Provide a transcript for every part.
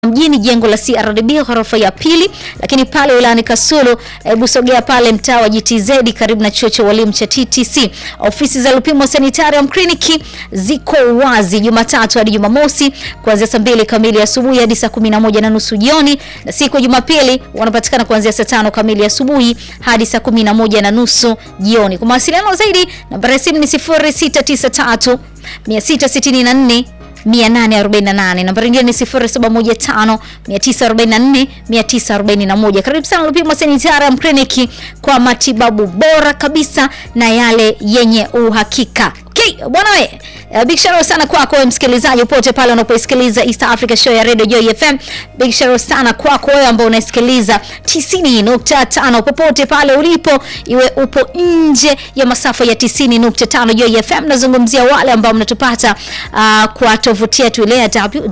mjini jengo la CRDB ghorofa ya pili, lakini pale wilayani Kasulu, hebu sogea pale mtaa wa GTZ karibu na chuo cha walimu cha TTC. Ofisi za Lupimo Sanitarium Clinic ziko wazi Jumatatu hadi Jumamosi kuanzia saa mbili kamili asubuhi hadi saa kumi na moja na nusu jioni, na siku ya Jumapili wanapatikana kuanzia saa tano kamili asubuhi hadi saa kumi na moja na nusu jioni. Kwa mawasiliano zaidi namba ya simu ni 0693 664 848. Namba nyingine ni 0715 944 941. Karibu sana Lupimo Sanitarium Clinic kwa matibabu bora kabisa na yale yenye uhakika. Okay, bwana we, uh, big shout out sana kwako wewe msikilizaji popote pale unapoisikiliza East Africa Show ya Radio Joy FM. Big shout out sana kwako wewe ambao unasikiliza 90.5 popote pale ulipo, iwe upo nje ya masafa ya 90.5 Joy FM. Nazungumzia wale ambao mnatupata uh, kwa tovuti yetu ile ya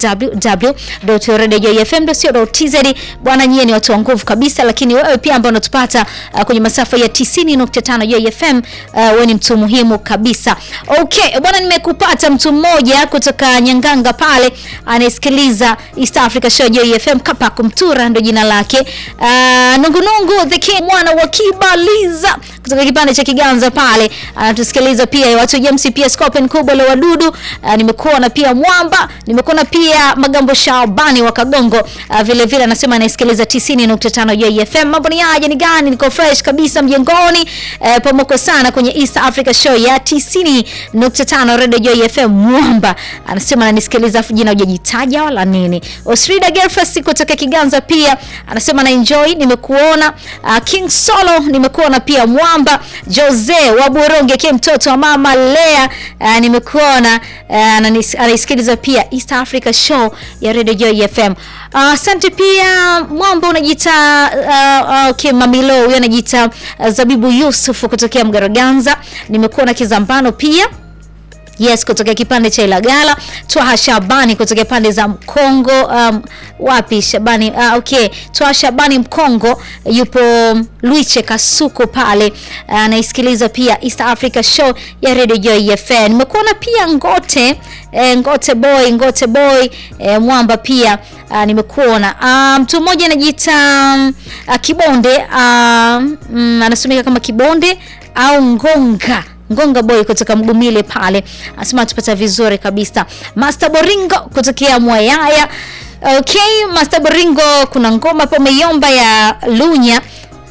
www.radiojoyfm.co.tz. Bwana, nyie ni watu wa nguvu kabisa, lakini wewe pia ambao unatupata uh, kwenye masafa ya 90.5 Joy FM, uh, wewe ni mtu muhimu kabisa. Okay, bwana nimekupata mtu mmoja kutoka Nyanganga pale anasikiliza East Africa Show Joy FM kapa kumtura ndo jina lake. Uh, Nungunungu the king mwana wa Kibaliza kutoka kipande cha Kiganza pale anatusikiliza pia watu James pia Scorpion kubwa la wadudu. Uh, nimekuona pia Mwamba, nimekuona pia Magambo Shabani wa Kagongo. Uh, vile vile anasema anasikiliza 90.5 Joy FM. Mambo ni aje, ni gani? Niko fresh kabisa mjengoni. Uh, pomoko sana kwenye East Africa Show ya 90.5 Radio Joy FM. Mwamba anasema ananisikiliza afu jina hujajitaja wala nini. Osrida Gerfas kutoka Kiganza pia anasema na enjoy, nimekuona. Uh, King Solo nimekuona pia Mwamba. Jose wa Buronge ke mtoto wa mama Lea uh, nimekuona uh, anaisikiliza pia East Africa Show ya Radio Joy FM. Asante uh, pia Mwamba unajiita uh, uh, okay, Mamilo huyo anajiita uh, Zabibu Yusuf kutokea Mgaraganza. Nimekuona Kizambano pia Yes, kutokea kipande cha Ilagala. Twaha Shabani kutokea pande za Mkongo. Um, wapi Shabani? Uh, okay. Twaha Shabani Mkongo yupo Luiche Kasuku pale anaisikiliza uh, pia East Africa Show ya Radio Joy FM. Nimekuona pia Ngote eh, Ngote boy Ngote boy eh, Mwamba pia uh, nimekuona mtu um, mmoja anajiita um, uh, Kibonde uh, um, anasomeka kama Kibonde au Ngonga Ngonga boy kutoka Mgumile pale anasema tupata vizuri kabisa. Master Boringo kutokea Mwayaya. Okay, Master Boringo, kuna ngoma hapo umeiomba ya Lunya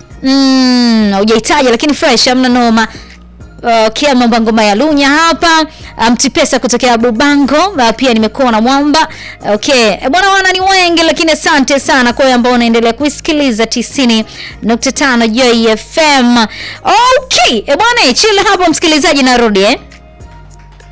mm, hujaitaja lakini fresh, amna noma. Okay, mambo ngoma ya Lunya hapa. Mtipesa um, kutokea Bubango uh, pia nimekuona Mwamba. Okay, bwana wana ni wengi lakini asante sana kwa ambao unaendelea kusikiliza 90.5 Joy FM. Okay, bwana chill hapo msikilizaji, narudi eh.